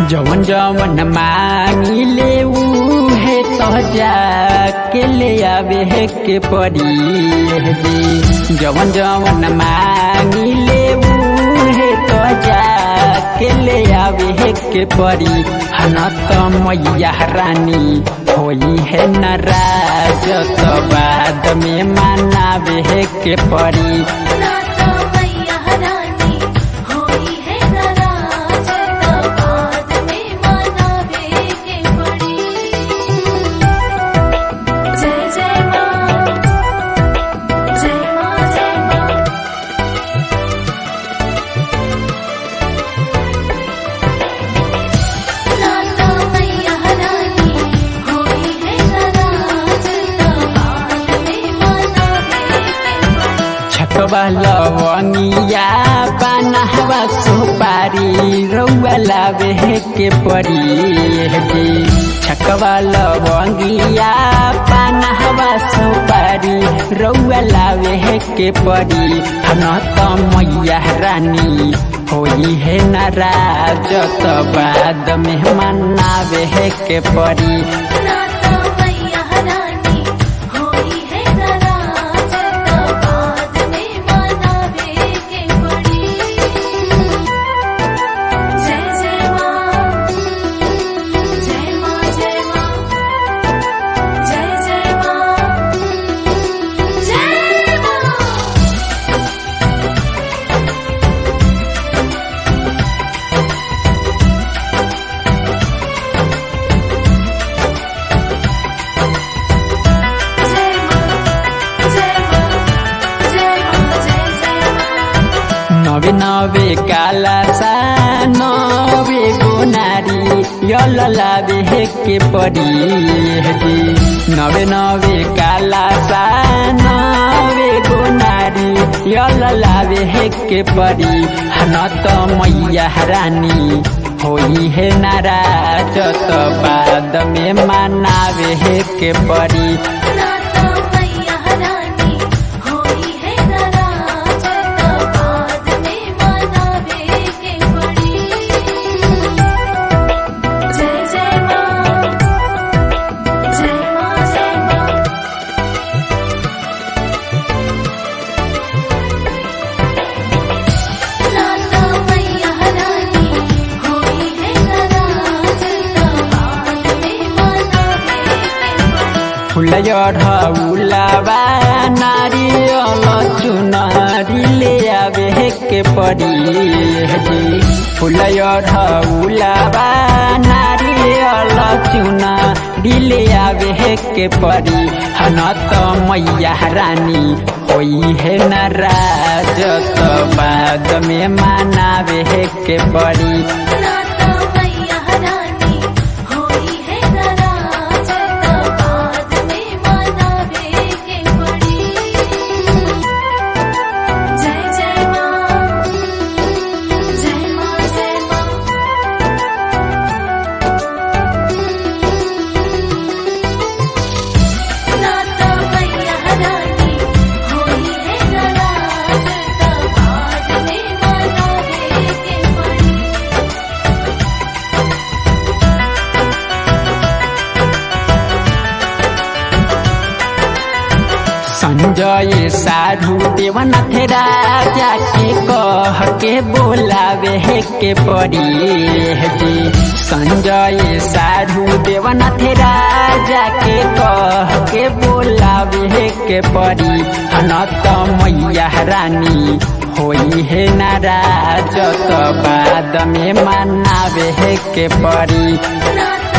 जवन जवन मांगिले उहे तो जाके ले आवे के पड़ी जी जवन जवन मांगिले उहे तो जाके ले आवे के पड़ी हन तो मैया रानी होई है नाराज तो बाद में मनावे के पड़ी नाता मैया रानी होई है नाराज तो बाद में मनावे के पड़ी जय जय माँ जय माँ जय माँ नाता मैया रानी होई है नाराज तो बाद में मनावे के पड़ी छकवा लवंगिया बनहवा सुपारी रौआ लावे के पड़ी जी छकवा लवंगिया बनहवा सुपारी रौआ लावे के पड़ी हन त मैया रानी होई है नाराज त बाद में मनावे के पड़ी नाता मैया रानी होई है नाराज तो बाद में मनावे के पड़ी जय जय माँ जय माँ जय माँ जय जय माँ जय माँ जय माँ जय माँ जय माँ जय जय माँ नवे नवे काला सा नवे गोनारी यल लावे के पड़ी जी नवे नवे काला सा नवे गोनारी यल लावे के पड़ी हन त मैया रानी होई है नाराज त बाद में मनावे के पड़ी नाता मैया रानी होई है नाराज तो बाद में मनावे के पड़ी जय जय माँ जय माँ जय माँ नाता मैया रानी होई है नाराज तो बाद में मनावे के पड़ी फुलयढ़ौलाबा नारियल चुनरी ले आवे के पड़ी जी फुलयढ़ौलाबा नारियल चुनरी ले आवे के पड़ी हन त मैया रानी होई है नाराज त बाद में मनावे के पड़ी नाता मैया रानी होई है नाराज तो बाद में मनावे के पड़ी जय जय माँ जय माँ जय माँ नाता मैया रानी होई है नाराज तो बाद में मनावे के पड़ी संजय साधु देवनाथ राजा के कह के बोलावे के पड़ी जी संजय साधु देवनाथ राजा के कह के बोलावे के पड़ी हन त मैया रानी होई है नाराज त बाद में मनावे के पड़ी नाता